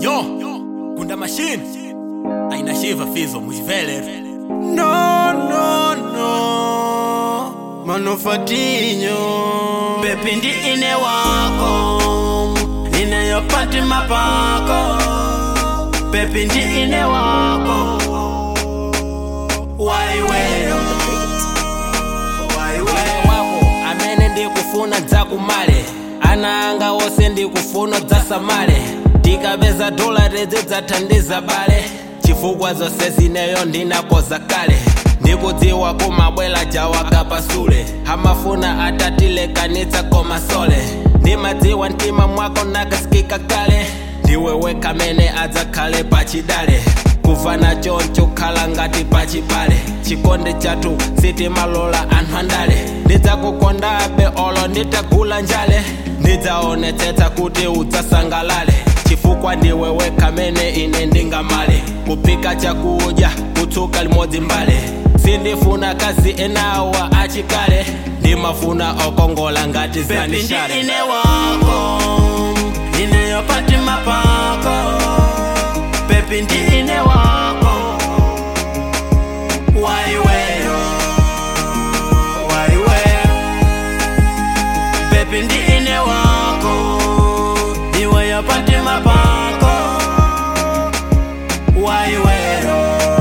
Yo, kunda machine aina shiva fizo mujivele No, no, no. Manufatinho. Pepi ndi ine wako. Ninayopati mapako. Pepi ndi ine wako. Waiweyo. Waiweyo. wako amene ndikufuna dzakumale ana anga onse ndikufuna dzasamale tikapeza dola tedze dzathandiza bale chifukwa zonse zineyo ndinakoza kale ndikudziwa kumabwela jawakapasule amafuna atatilekanitsa komasole ndimadziwa mtima mwako nakasikika kale ndiwe wekha amene adzakhale pachidale kufana choncho khala ngati pachibale chikonde chathu sitimalola anthu andale ndidzakukondabe olo nditagula njale ndidzaonetsetsa kuti udzasangalale chifukwa ndiwe wekha amene ine ndingamale kuphika chakudya kutsuka limodzi mbale sindifuna kazi enawa achikale ndimafuna okongola ngati Pepi ndi zanishale ine wako. Ninayopati mapako. Pepi ndi ine wako. Waiweyo. Waiweyo. Pepi ndi ine wako. Iwe yopati mapako. Waiweyo.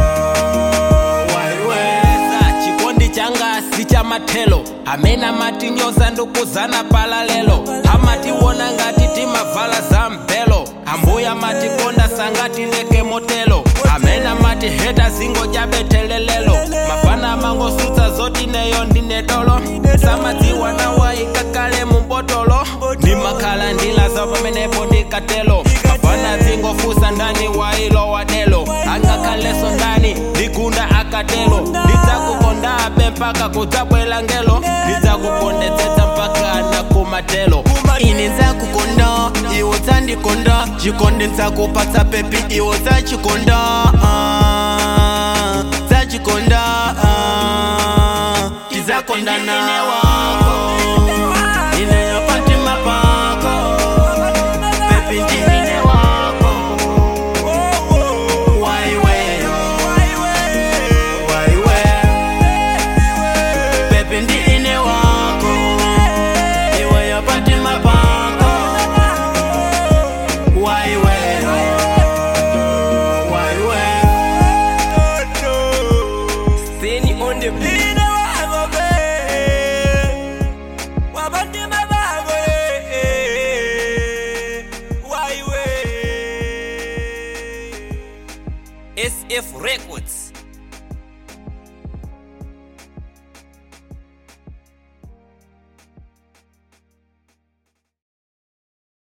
Waiweyo. Za chikondi changa si cha mathelo amene amatinyoza ndikuzana pala lelo amatiwona ngati timavala za mbelo ambuya amatikonda sangatileke motelo amene amatiheta zingo jabethelelelo mafana amangosutsa zoti neyo ndine dolo samadziwa nawayika kale mubotolo ndimakhala ndilaza pamenepo ndikatelo mafana zingofusa ndani wailo wadelo angakhaleso ndani ndikunda akatelo ndidzakukondabe mpaka kudzabwela ngelo ndidzakukondetsetsa mpaka nakumatelo ine nzakukonda iwo dzandikonda chikonde ndzakupatsa pepi iwo dzachikonda ah, dzachikonda ah, tidzakondana ine yopati mapako pepi ndi ine wako waiweyo waiweyo pepi ndi ine wako iwe yopati mapako waiweyo waiweyo Seni on the beat. SF Records